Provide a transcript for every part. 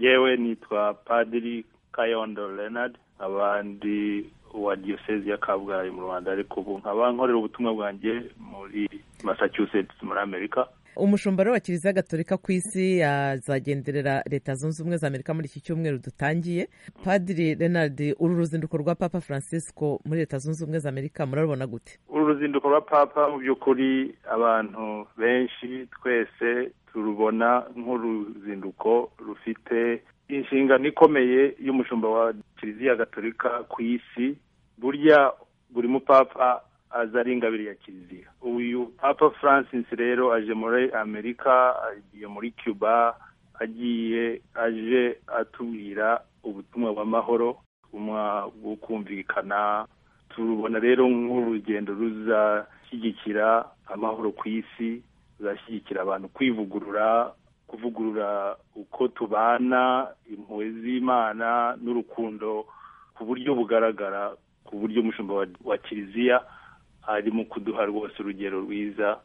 yewe nitwa padiri kayondo leonard abandi wa diyosezi ya kabgayi mu rwanda ariko ubu nkaba nkorera ubutumwa bwanjye muri massachusetts muri amerika umushumba rero wa kiliziya gatolika ku isi azagenderera leta zunze ubumwe za amerika muri iki cyumweru dutangiye padiri renard uru ruzinduko rwa papa francisco muri leta zunze ubumwe za amerika murarubona gute uru ruzinduko rwa papa mu by'ukuri abantu benshi twese turubona nk'uruzinduko rufite inshingano ikomeye y'umushumba wa kiliziya gatolika ku isi burya buri mupapa aza ari ingabire ya kiliziya uyu papa francis rero aje muri amerika agiye muri cuba agiye aje atubwira ubutumwa bw'amahoro ubutumwa bwo kumvikana turubona rero nk'urugendo ruzashyigikira amahoro ku isi ruzashyigikira abantu kwivugurura kuvugurura uko tubana impuhwe z'imana n'urukundo ku buryo bugaragara ku buryo umushumba wa kiliziya ari mu kuduha rwose urugero rwiza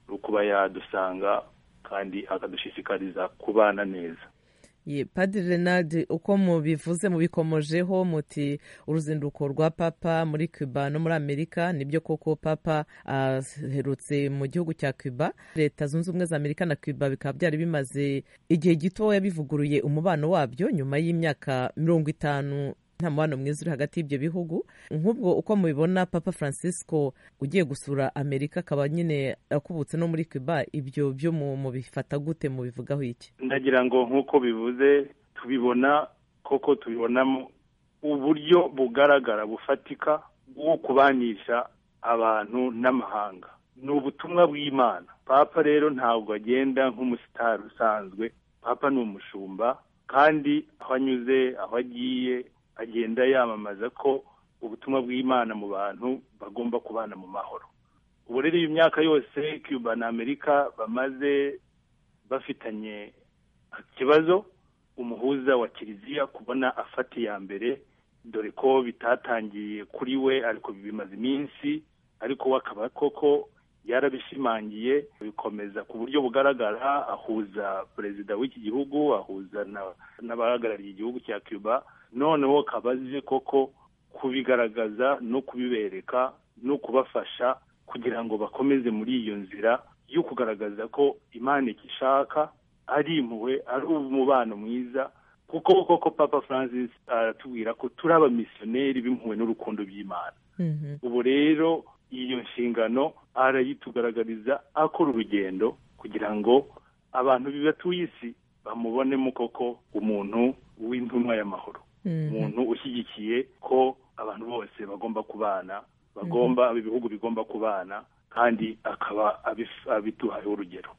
rwo kuba yadusanga kandi akadushishikariza kubana neza padiri renard uko mubivuze mubikomojeho muti uruzinduko rwa papa muri cuba no muri amerika nibyo koko papa aherutse mu gihugu cya cuba leta zunze ubumwe za amerika na cuba bikaba byari bimaze igihe gitoya bivuguruye umubano wabyo nyuma y'imyaka mirongo itanu nta mubano mwiza uri hagati y'ibyo bihugu nk'ubwo uko mubibona papa francisco ugiye gusura amerika akaba nyine akubutse no muri cuba ibyo byo mubifata gute mubivugaho iki ndagira ngo nk'uko bivuze tubibona koko tubibonamo uburyo bugaragara bufatika bwo kubanisha abantu n'amahanga ni ubutumwa bw'imana papa rero ntabwo agenda nk'umusitari usanzwe papa ni umushumba kandi aho anyuze aho agiye agenda yamamaza ko ubutumwa bw'imana mu bantu bagomba kubana mu mahoro ubu rero iyo myaka yose cuba na amerika bamaze bafitanye ikibazo umuhuza wa kiliziya kubona afata iya mbere dore ko bitatangiye kuri we ariko bimaze iminsi ariko we akaba koko yarabishimangiye bikomeza ku buryo bugaragara ahuza perezida w'iki gihugu ahuza n'abahagarariye igihugu cya cuba noneho akaba azi koko kubigaragaza no kubibereka no kubafasha kugira ngo bakomeze muri iyo nzira yo kugaragaza ko imana igishaka ari impuhwe ari umubano mwiza kuko koko papa francis aratubwira ko turi abamisiyoneri b'impuhwe n'urukundo by'imana ubu rero iyo nshingano arayitugaragariza akora urugendo kugira ngo abantu bibatuye isi bamubonemo koko umuntu w'intumwa y'amahoro umuntu ushyigikiye ko abantu bose bagomba kubana bagomba ibihugu bigomba kubana kandi akaba abituhayeho urugero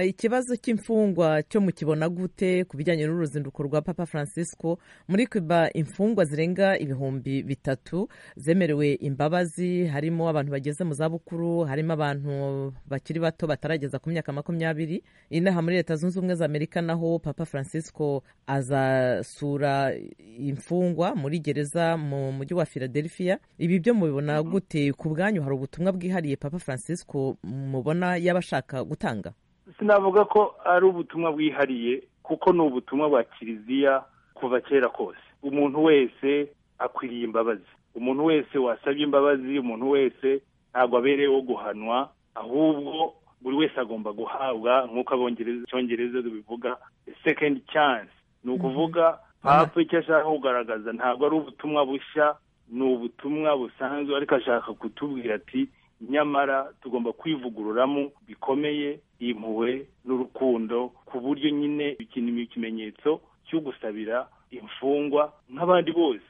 ikibazo cy'imfungwa cyo mukibona gute ku bijyanye n'uruzinduko rwa papa francisco muri cuba imfungwa zirenga ibihumbi bitatu zemerewe imbabazi harimo abantu bageze mu zabukuru harimo abantu bakiri bato batarageza ku myaka makumyabiri inaha muri leta zunze ubumwe za amerika naho papa francisco azasura imfungwa muri gereza mu mujyi wa philadelphia ibi byo mubibona gute ku bwanyu hari ubutumwa bwihariye bwihariye papa francisco mubona yaba ashaka gutanga sinavuga ko ari ubutumwa bwihariye kuko ni ubutumwa bwa kiliziya kuva kera kose umuntu wese akwiriye imbabazi umuntu wese wasabye imbabazi umuntu wese ntabwo abereyeho guhanwa ahubwo buri wese agomba guhabwa nk'uko abongereza bivuga second chance ni ukuvuga papa icyo ashaka kugaragaza ntabwo ari ubutumwa bushya ni ubutumwa busanzwe ariko ashaka kutubwira ati nyamara tugomba kwivugururamo bikomeye impuhwe n'urukundo ku buryo nyine bikinira ikimenyetso cyo gusabira imfungwa nk'abandi bose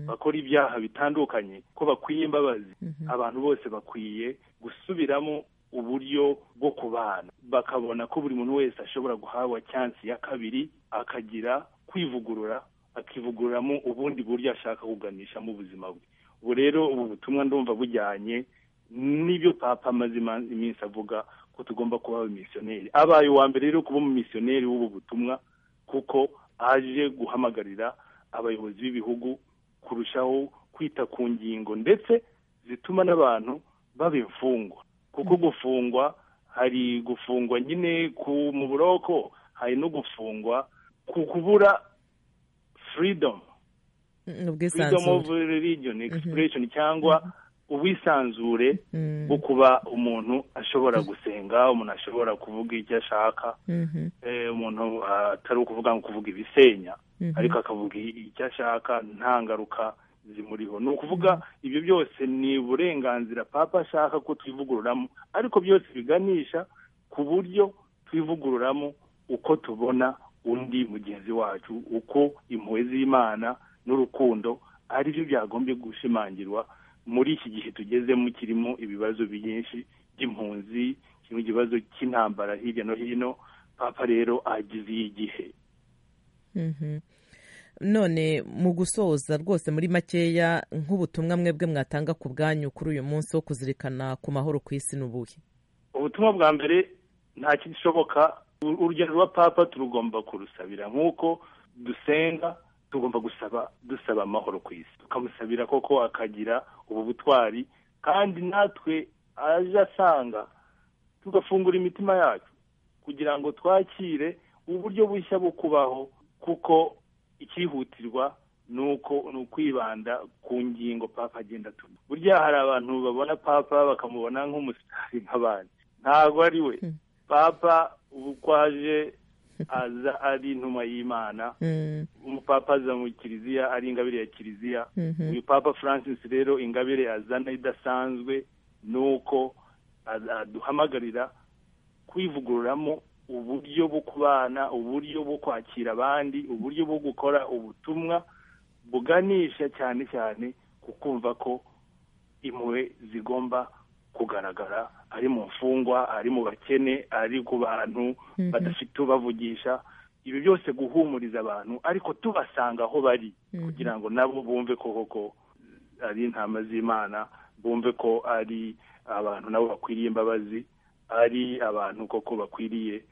bakora ibyaha bitandukanye ko bakwiye imbabazi abantu bose bakwiye gusubiramo uburyo bwo kubana bakabona ko buri muntu wese ashobora guhabwa cyansi ya kabiri akagira kwivugurura akivugururamo ubundi buryo ashaka kuganisha mu buzima bwe ubu rero ubu butumwa ndumva bujyanye nibyo papa amaze iminsi avuga ko tugomba kuba abamisiyoneri abaye uwa mbere rero kuba umumisiyoneri w'ubu butumwa kuko aje guhamagarira abayobozi b'ibihugu kurushaho kwita ku ngingo ndetse zituma n'abantu baba imfungwa kuko gufungwa hari gufungwa nyine ku mu buroko hari no gufungwa ku kubura freedom freedom of ubwisanzure religion expression cyangwa ubwisanzure Mhm. bwo kuba umuntu ashobora gusenga umuntu ashobora kuvuga icyo ashaka Mhm. eh, umuntu ah, atari ukuvuga ngo kuvuga ibisenya Mhm. ariko akavuga icyo ashaka nta ngaruka zimuriho ni ukuvuga ibyo byose ni uburenganzira papa ashaka ko twivugururamo ariko byose biganisha ku buryo twivugururamo uko tubona undi mugenzi wacu uko impuhwe z'imana n'urukundo ari byo byagombye gushimangirwa muri iki gihe tugezemo kirimo ibibazo byinshi by'impunzi kirimo ikibazo cy'intambara hirya no hino papa rero agize iyi gihe Mhm. none mu gusoza rwose muri makeya nk'ubutumwa mwebwe mwatanga ku bwanyu kuri uyu munsi wo kuzirikana ku mahoro ku isi n'ubuhe ubutumwa bwa mbere nta kishoboka urugendo rwa papa turugomba kurusabira nk'uko dusenga tugomba gusaba dusaba amahoro ku isi tukamusabira koko akagira ubu butwari kandi natwe aje asanga tugafungura imitima yacu kugira ngo twakire uburyo bushya bwo kubaho kuko icyihutirwa ni uko ni ukwibanda ku ngingo papa agenda atuma burya hari abantu babona papa bakamubona nk'umusitari nk'abandi ntabwo ari we Hmm. papa ubu uko aje aza ari intumwa y'imana Mhm. umupapa aza mu kiliziya ari ingabire ya kiliziya Mhm. uyu papa francis rero ingabire azana idasanzwe ni uko aza- aduhamagarira kwivugururamo uburyo bwo kubana uburyo bwo kwakira abandi uburyo bwo gukora ubutumwa buganisha cyane cyane ku kumva ko impuhwe zigomba kugaragara ari mu mfungwa ari mu bakene ari ku bantu Mhm. badafite ubavugisha ibi byose guhumuriza abantu ariko tubasanga aho bari Mhm. kugira ngo nabo bumve ko koko ari intama z'imana bumve ko ari abantu nabo bakwiriye imbabazi ari abantu koko bakwiriye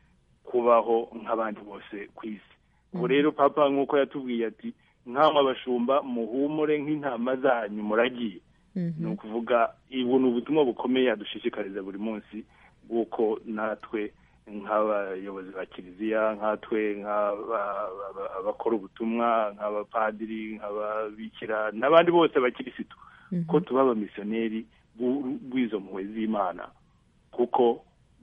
kubaho nk'abandi bose ku isi ubu rero papa nk'uko yatubwiye ati nk'amwe abashumba muhumure nk'intama zanyu muragiye Mhm. ni ukuvuga ubu ni ubutumwa bukomeye adushishikariza buri munsi bw'uko natwe nk'abayobozi ba kiliziya nkatwe nk'aba- aba- abakora ubutumwa nk'abapadiri nk'ababikira n'abandi bose bakirisitu Mhm. ko tuba abamisiyoneri b'u- bw'izo mpuhwe z'imana kuko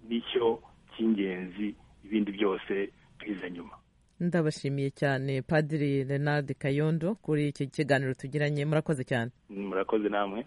nicyo cy'ingenzi ibindi byose biza nyuma ndabashimiye cyane padiri renard kayondo kuri iki kiganiro tugiranye murakoze cyane murakoze namwe